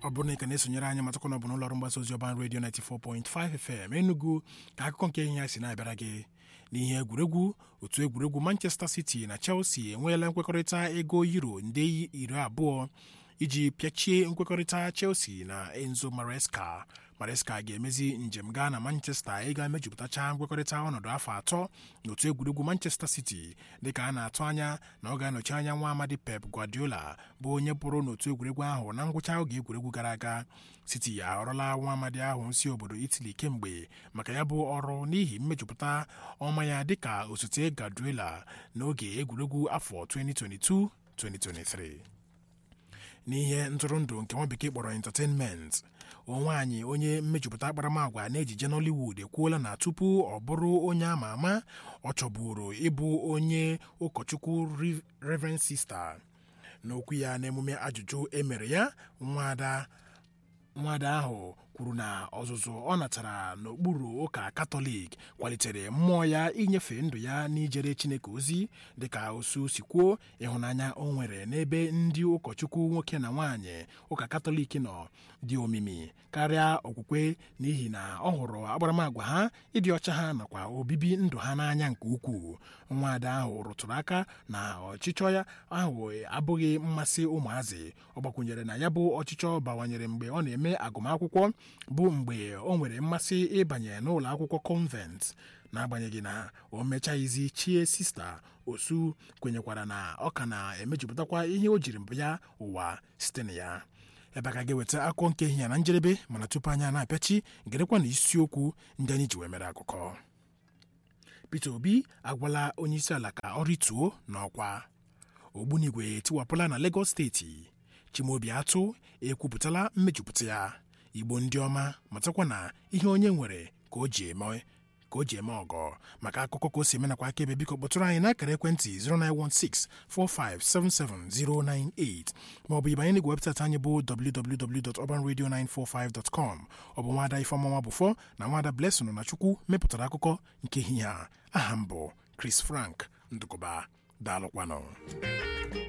ọ bụrụ na ị ka na-esonyere anyị matakwa na ọ bụ n'ụlọọrụ mgbasa ozi ọban redio 94.5 FM Enugu ka akụkọ nke ihe ya si na-abịara gị n'ihe egwuregwu otu egwuregwu Manchester City na Chelsea enweela nkwekọrịta ego euro nde iri abụọ iji pịachie nkwekọrịta Chelsea na Enzo Maresca Maresca ga-emezi njem gaa na Manchester ịga mejupụtacha nkwekọrịta ọnọdụ afọ atọ n'otu egwuregwu Manchester City dịka a na-atụ anya na ọ ga-anọchi anya nwa amadi Pep Guardiola bụ onye pụrụ n'otu egwuregwu ahụ na ngwụcha oge egwuregwu gara aga City ahọrọla nwa amadi ahụ si obodo Italy kemgbe maka ya bụ ọrụ n'ihi mmejupụta ọma ya dịka osote Guardiola n'oge egwuregwu afọ 2022-2023 n'ihe ntụrụndụ nke nwa bekee kpọrọ entertainment nwaanyị onye mmejupụta akparamagwa n'ejije Nollywood ekwuola na tupu ọ bụrụ onye ama ama ọ chọburu ịbụ onye ụkọchukwu Reverend Sister n'okwu ya n'emume ajụjụ emere ya nwada nwada ahụ kwuru na ọzụzụ ọ natara n'okpuru ụka katọlik kwalitere mmụọ ya inyefe ndụ ya n'ijere chineke ozi dịka osu si kwuo ịhụnanya o nwere n'ebe ndị ụkọchukwu nwoke na nwaanyị ụka katọlik nọ dị omimi karịa okwukwe n'ihi na ọ hụrụ akparamagwa ha ịdị ọcha ha nakwa obibi ndụ ha n'anya nke ukwuu nwaada ahụ rụtụrụ aka na ọchịchọ ya ahụ abụghị mmasị ụmụazị ọ gbakwunyere na ya bụ ọchịchọ bawanyere mgbe ọ na-eme agụmakwụkwọ bụ mgbe o nwere mmasị ịbanye n'ụlọ akwụkwọ kọnvent n'agbanyeghị na o mechaghịzi chie sista osu kwenyekwara na ọ ka na-emejupụtakwa ihe o jiri ya ụwa site na ya ebe a ka ga-eweta akụkọ nke ehihie na njedebe mana tupu anya na-apịachi gerekwa na isiokwu ndị anyị ji wee mere akụkọ Peter Obi agwala onyeisiala ka ọ rituo n'ọkwa ogbunigwe etiwapụla na Lagos steeti Chimaobi Atụ ekwupụtala mmejupụta ya Igbo ndị ọma matakwa na ihe onye nwere ka o ji eme ka o ji eme ọgọ maka akụkọ ka o si eme nakwa akaebe biko kpọtụrụ anyị n'akara ekwentị 09164577098 maọbụ ịbanye n'igwe webụsaịtị anyị bụ www.urbanradio945.com ọ bụ nwaada Ifeọmụnwa Bụfọ na nwaada Blessing na Chukwu mepụtara akụkọ nke ehihie a aha m bụ Chris Frank Ndụkọba daalụkwanụ